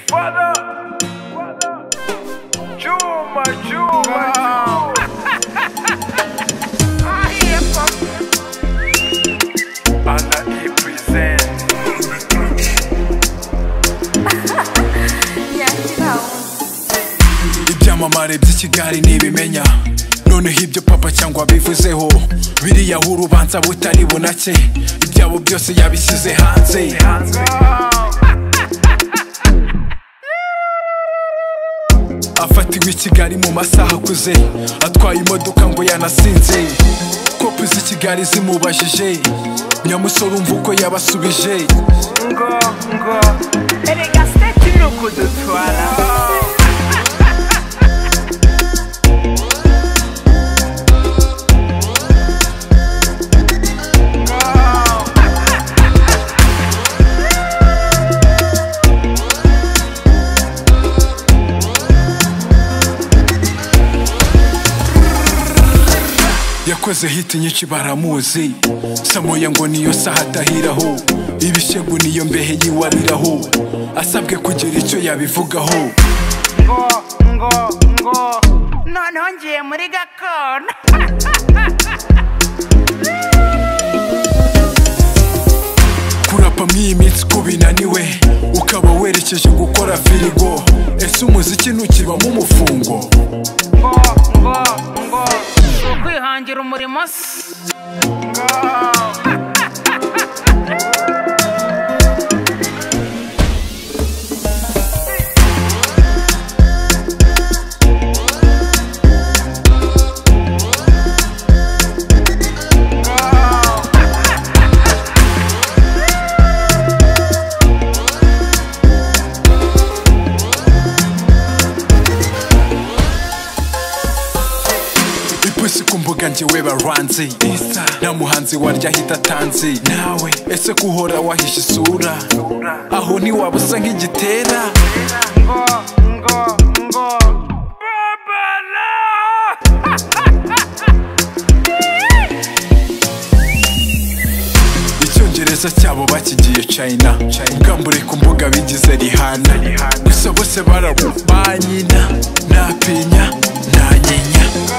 Wada, chuma, chuma, chuma. I am from- Anna E presents. ibyamamare by'ikigali ntibimenya noneho ibyo papa cyangwa bivuzeho biriya urubanza butari bunake ibyabo byose yabishyize hanze afatiwe i kigali mu masaha akuze atwaye imodoka ngo yanasinze kopi z'i kigali zimubajije nyamusore umva uko yabasubije Ngo, ngo. Erega state ni ukudutwara. yakoze hiti nyinshi baramuzi samoya ngo niyo saha adahiraho ibishegu niyo mbehe yiwariraho asabwe kugira icyo yabivugaho Ngo, ngo, ngo. Noneho ngiye muri gakondo kurapa mw'iyi minsi ko binaniwe ukaba werekeje gukora firigo ese umuziki ntukibamo umufungo ngo ngo ngo ukwihangira umurimo se ipusi ku mbuga njyewe baranze isa nta muhanzi warya ahita atanze nawe ese ko uhora wahishe isura aho ntiwaba usa nk'igitera ngo ngo ngo babala icyongereza cyabo bakigiye china ubwambure ku mbuga bigize rihana gusa bose barabu ba nyina ntapinya nta nyinya ngo